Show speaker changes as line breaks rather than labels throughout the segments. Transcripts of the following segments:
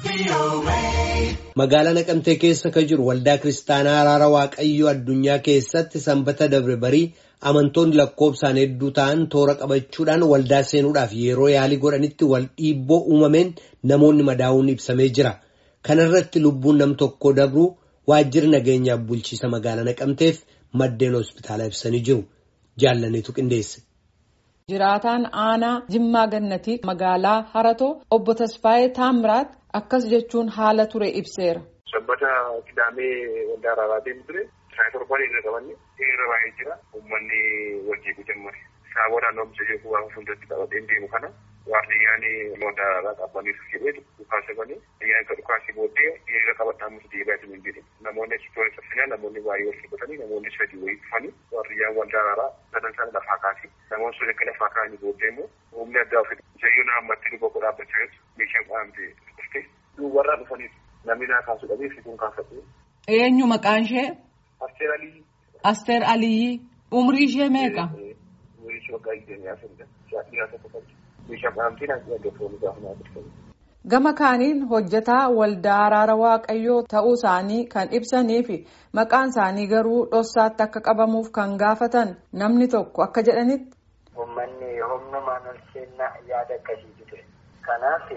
Magaalaa Naqamtee keessa kan jiru waldaa kiristaanaa Araara Waaqayyoo addunyaa keessatti sanbata dabre barii amantoonni lakkoofsaan hedduu ta'an toora qabachuudhaan waldaa seenuudhaaf yeroo yaalii godhanitti wal dhiibboo uumameen namoonni madaa'uun ibsamee jira. Kana irratti lubbuun nam tokko dabruu waajjirri nageenyaaf bulchiisa magaalaa Naqamteef maddeen hospitaalaa ibsanii jiru. Jaallaniitu qindeesse.
Jiraataan aanaa Jimmaa Gannatii magaalaa Haratoo obbo Tasfaayee Taamiraat akkas jechuun haala ture ibseera.
Sabbata Kidaamee waldaa Araaraa deemu ture. Saayii torban irra qabanne hiriira baay'ee jira. Uummanni wajjin jammare. Saawwa naannoo jechuun waan fuuldratti qabatee deemu kana waardiyyaan waldaa Araaraa qabbaniif jedhee dhukaasa banee ayyaan kan dhukaasii booddee hiriira qabadhaa musu deebaa jiru hin jedhe. Namoonni achi toora cabsinaa namoonni baay'ee wal qabatanii namoonni sadii wayii dhufanii waardiyyaan waldaa Araaraa sadan sana lafaa kaase. Namoonni sun akka lafaa kaanii booddee immoo humni addaa ofi jayyuu naammatti dhuga godhaa dhaabbachaa jirtu meeshaan qaamte dhuftee duubarraa dhufaniif namni naa kaasuu dhabee fi kun kaafatu.
Eenyu maqaan ishee?
Asteer Aliyyi.
Asteer Aliyyi. Umrii ishee meeqa?
Umrii ishee waggaa digdamii afuridha. Shaakii tokko qabdi. Meeshaan qaamtee naa dhaggeeffamu gaafa naa dhufanii.
Gama kaaniin hojjetaa waldaa araara waaqayyoo ta'uu isaanii kan ibsanii fi maqaan isaanii garuu dhoksaatti akka qabamuuf kan gaafatan namni tokko akka jedhanitti.
Uummanni humnumaan ol seenaa yaada akkasiitu ture. Kanaaf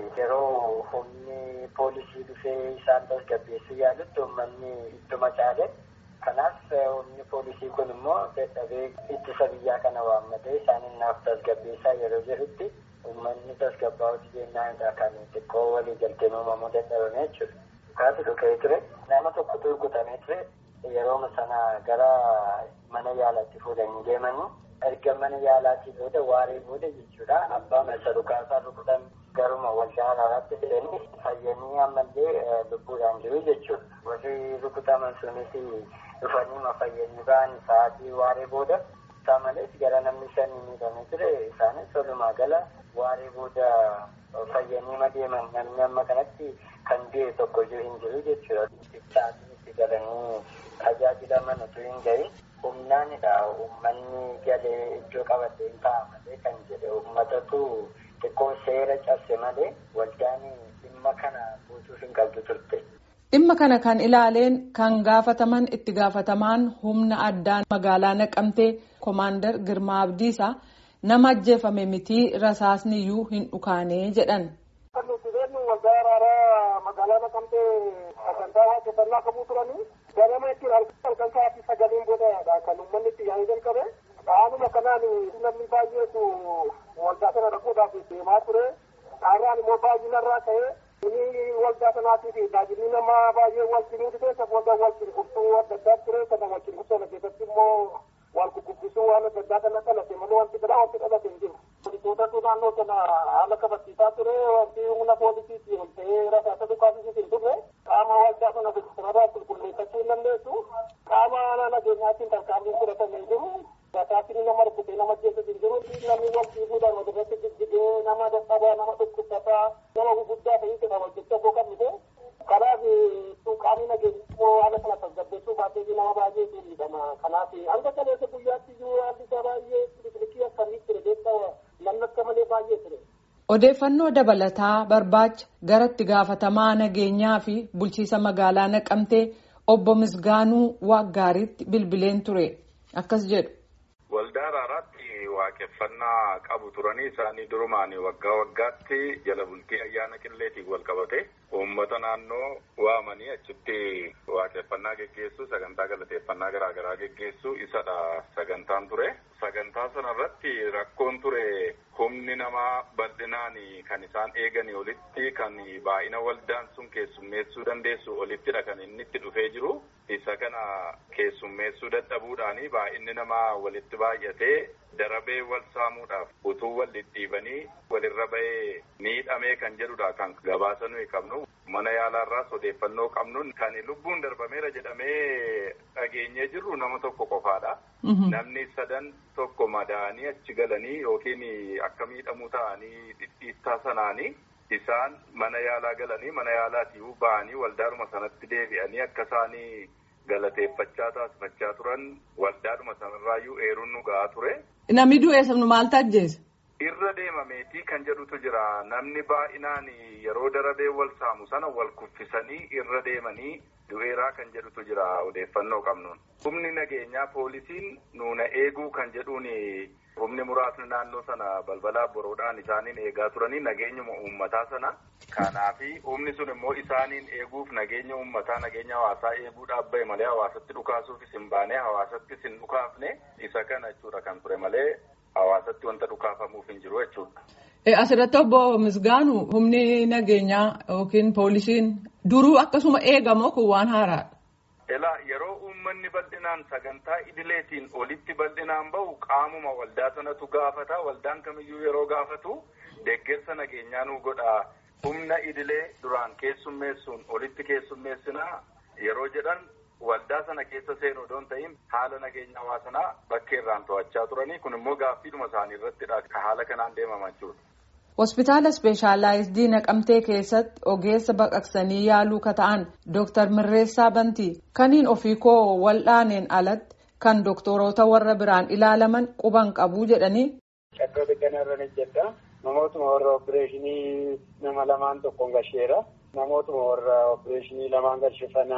yeroo humni poolisii dhufee isaan tasgabbeessuu yaalutti uummanni ittuma caale. Kanaaf humni poolisii kun immoo dadhabee ittisa biyyaa kana waammatee isaan naaf tasgabbeessaa yeroo jedhutti. Uummanni tasgabbaa'uuti jennaanidha kan xiqqoo walii galtee uumamuu dadhabame jechuudha. Kaasi dhugee ture. Nama tokkotu rukutamee ture. Yeroo sana gara mana yaalaatti fuudhanii deemanii erga mana yaalaatii booda waaree booda jechuudha. Abbaa masa dhukaasaa rukutan garuma waldaa araaraatti fidanii fayyanii ammallee lubbuudhaan jiru jechuudha. Warri rukutaman sunis dhufanii fayyanii ba'an sa'aatii waaree booda. Isaa malees gara namni shanii miidhamee ture isaanis walumaa gala waaree booda fayyanii deeman namni amma kanatti kan du'e tokko iyyuu hin jiru jechuudha. Sa'aatiin itti galanii tajaajilaman utuu hin gahin humnaanidha uummanni galee iddoo qabatee hin ta'a malee kan jedhe uummatatu xiqqoo seera cabse malee waldaan dhimma kana guutuu hin qabdu turte.
Dhimma kana kan ilaaleen kan gaafataman itti gaafatamaan humna addaan magaalaa naqamtee Komaandar Girmaa Abdiisaa nama ajjeefame mitii rasaasni iyyuu hin dhukaanee jedhan.
Kan nuti beeknu waldaa araaraa magaalaa naqamtee sagantaa waaqeffannaa qabuu turanii ganama ittiin halkan sa'aatii sagaliin booda kan uummanni itti yaa'ee jalqabe. Haaluma kanaan namni baay'eetu waldaa sana dhaquudhaaf deemaa ture. Dhaarraan immoo baay'inarraa ka'ee inni waldaa sanaatiif tajaajilli namaa baay'ee wal cinuu keessatti waldaa wal cinqurtuu adda addaa ture kana wal cinqurtuu sana keessatti immoo wal guddisuu waan adda addaa kana dhalate malee wanti biraa wanti dhalate hin jiru. Poolisootatu naannoo kana haala kabachiisaa ture wanti humna poolisiitti ol ta'ee rasaasa dhukaasisiis hin turre qaama waldaa sana sanarraa qulqulleeffachuu hin dandeessu qaama nageenyaatiin tarkaanfiin fudhatame hin jiru. Rasaasni nama rukutee nama ajjeesus hin jiru. Namni wal dhiibuudhaan walirratti jijjigee nama dadhabaa nama dhukkubsataa nama guguddaa ta'ee jedha hojjechaa boo qabnite. Kanaaf qaamni nageenyaa haala kana tasgabbeessuu baatee nama baay'ee miidhama. Kanaaf hanga kaleessa guyyaatti iyyuu haalli isaa baay'ee bilikii akkamii ture beektaa namni akka malee baay'ee ture.
Odeeffannoo dabalataa barbaacha gara itti gaafatamaa nageenyaa fi bulchiisa magaalaa naqamtee obbo Misgaanuu Waaggaariitti bilbileen ture. Akkas jedhu.
Waldaa Araaraatti waaqeffannaa qabu turanii isaanii durumaan waggaa waggaatti jala bultii ayyaana qilleetiin wal qabate uummata naannoo waamanii achitti waaqeffannaa geggeessu sagantaa galateeffannaa garaa garaa geggeessu isadha sagantaan ture. Sagantaa sanarratti rakkoon ture humni namaa bal'inaan kan isaan eeganii olitti kan baay'ina waldaan sun keessummeessuu dandeessu olittidha kan inni itti dhufee jiru. Isa kana keessummeessuu dadhabuudhaan baay'inni namaa walitti baay'atee darabee wal saamuudhaaf utuu wal dhidhiibanii walirra bahee miidhamee kan jedhudha kan gabaasa nuyi qabnu. Mana yaalaarraas odeeffannoo qabnuun kan lubbuun darbameera jedhamee dhageenyee jirru nama tokko qofaadha. Namni sadan tokko madaanii achi galanii yookiin akka miidhamuu ta'anii dhidhiittaa sanaanii isaan mana yaalaa galanii mana yaalaatii ba'anii waldaadhuma sanatti deebi'anii akka isaanii galateeffachaa taasifachaa turan waldaadhuma sanarraayyuu eeruun nu ga'aa ture.
Namni du'e sabnu maaltu ajjeese?
irra deemameetii kan jedhutu jira namni baay'inaan yeroo darabee wal saamu sana wal kuffisanii irra deemanii du'eeraa kan jedhutu jira odeeffannoo qabnuun. Humni nageenyaa poolisiin nuuna eeguu kan jedhuun humni muraasni naannoo sana balbalaa boroodhaan isaaniin eegaa turanii nageenyuma uummataa sana. Kanaafi humni sun immoo isaaniin eeguuf nageenya uummataa nageenya hawaasaa eeguudhaaf bahe malee hawaasatti dhukaasuufis hin baane hawaasattis hin dhukaafne isa kana jechuudha kan ture malee hawaasatti wanta dhukaafamuuf hin jiru jechuudha.
Asirratti obbo Misgaanu humni nageenyaa yookiin poolisiin duruu akkasuma eegamoo kun waan haaraadha.
Elaa yeroo uummanni bal'inaan sagantaa idileetiin olitti bal'inaan bahu qaamuma waldaa sanatu gaafata waldaan kamiyyuu yeroo gaafatu deeggarsa nageenyaa nu godha humna idilee duraan keessummeessuun olitti keessummeessinaa yeroo jedhan waldaa sana keessa seenuu odoon ta'in haala nageenya hawaasanaa bakkeerraan to'achaa turanii kun immoo gaaffiidhuma isaanii irrattidha ka haala kanaan deemaman jechuudha.
Hospitaala Ispeeshaalaayizidii Naqamtee keessatti ogeessa baqaqsanii yaaluu ka ta'an Dooktar Mirreessaa Bantii kaniin ofii koo wal'aaneen alatti kan doktoroota warra biraan ilaalaman quban qabuu jedhanii.
Shakkoota kanarra ni jedha. Namootuma warra opereeshinii nama lamaan tokkoon gasheera. Namootuma warra opereeshinii lamaan gashe sana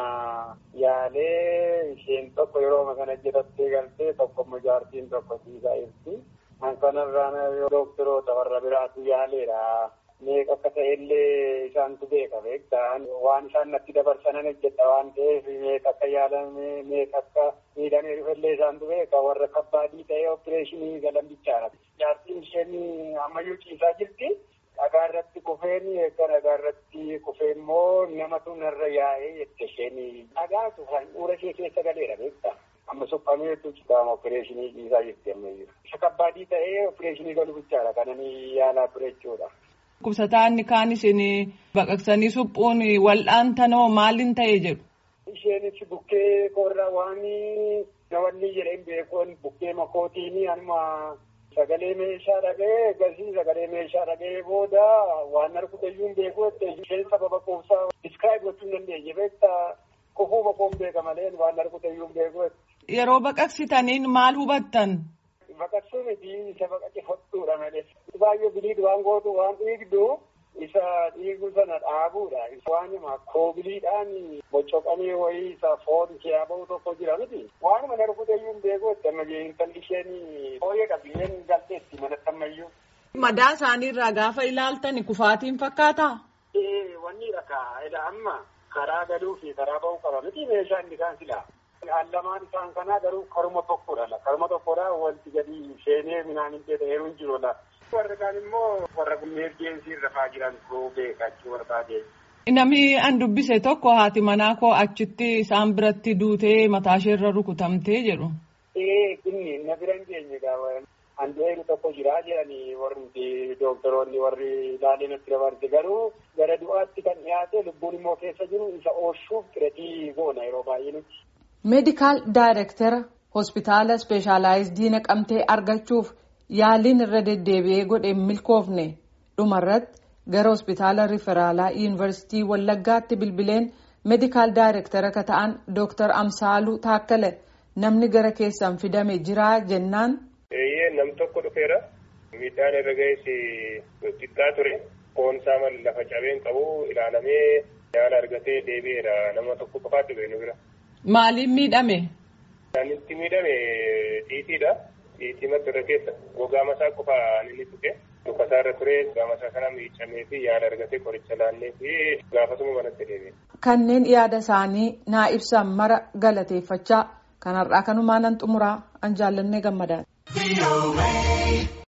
yaalee isheen tokko yeroo kana jedhattee galtee tokko immoo jaartiin tokko siisaa jirti. Kan kanarraan doktoroota warra biraatu yaaleera. Meeqa akka ta'ellee isaantu beeka beektaa waan isaan natti dabarsanan hojjedha waan ta'eef meeqa akka yaalame meeqa akka miidhamee dhufellee isaantu beeka warra kabbaadii ta'ee opereeshinii galan bichaadha. Jaartiin isheen ammayyuu ciisaa jirti. Dhagaa irratti kufeen eegga dhagaa irratti kufee immoo namatu narra yaa'ee jette isheen dhagaatu handhuura ishee keessa galeera beektaa. Amma suphameetu qaama opereeshinii ciisaa jirti ammayyuu. Isa kabbaadii ta'ee opereeshinii galu bichaadha kananii yaalaa ture jechuudha.
Kubsataan kaan isin baqaqsanii suphuun wal'aantanoo maaliin ta'e jedhu.
Isheenis bukkee korra waan nawanni jedheen beekuun bukkee makootiin anuma sagalee meeshaa dhaga'ee gasii sagalee meeshaa dhaga'ee booda waan arguutayyuu hin beeku isheen sababa quubsaa diskiraayib gochuu hin dandeenye beektaa kufuu boqoon beeka malee waan arguutayyuu hin beeku.
Yeroo baqaqsitaniin maal hubattan?
Baqaqsuu miti isa baqaqe hodhuudha malee. Baay'ee biliid waan gootu waan dhiigdu isa dhiigu sana dhaabuudha. Waanuma koobiliidhaan bocoqamee wayii isa foon kee bahu tokko jira miti. Waanuma narkuutayyuu hin beeku itti amma intalli isheen fooyyee qabiyyeen galteetti manatti ammayyuu.
Madaa isaaniirraa gaafa ilaaltan kufaatiin fakkaataa?
Ee wanni dhagaa amma karaa galuu fi karaa bahuu qaba miti meeshaan isaan silaa. Allamaan isaan kanaa garuu karuma tokkodha. Karuma tokkodha wanti gadi seenee midhaan hin ta'eeru hin jiru. Warra kaan immoo warra emerjensii rafaa jiran koo beekachuu barbaade.
Namni an dubbise tokko haati manaa koo achitti isaan biratti duutee mataasheerra rukutamtee jedhu.
Ee inni na bira hin geenye gaafa. Andu'eeru tokko jira jedhanii warri dooktoroonni warri ilaalee natti dabarse garuu gara du'aatti kan dhiyaate lubbuun immoo keessa jiru isa oolchuuf xiretii goona yeroo baay'ee nuti.
meedikaal daayirektara hospitaala ispeeshaalaayizidii naqamtee argachuuf yaaliin irra deddeebi'ee godhe milkoofne dhumarratti gara hospitaala riferaalaa yuunivarsiitii wallaggaatti bilbileen meedikaal daayirektara ka ta'an dooktar amsaaluu taakkale namni gara keessan fidame jiraa jennaan.
Eeyyee nam tokko dhufeera miidhaan irra ga'es xiqqaa ture foon isaa lafa cabeen qabu ilaalamee yaala argatee deebi'eera nama tokko qofaatti dhufe nu bira.
Maaliin miidhame?
Kan itti miidhame xiitiidha. Xiitii madda irra keessa gogaa masaa qofa inni tuqe lukasaa irra ture gogaa masaa kana miicamee fi yaala argatee qoricha laannee fi gaafasuma manatti deebi'e.
Kanneen yaada isaanii naa ibsan mara galateeffachaa kanarraa kanumaan nan xumuraa an jaallannee gammadaadha.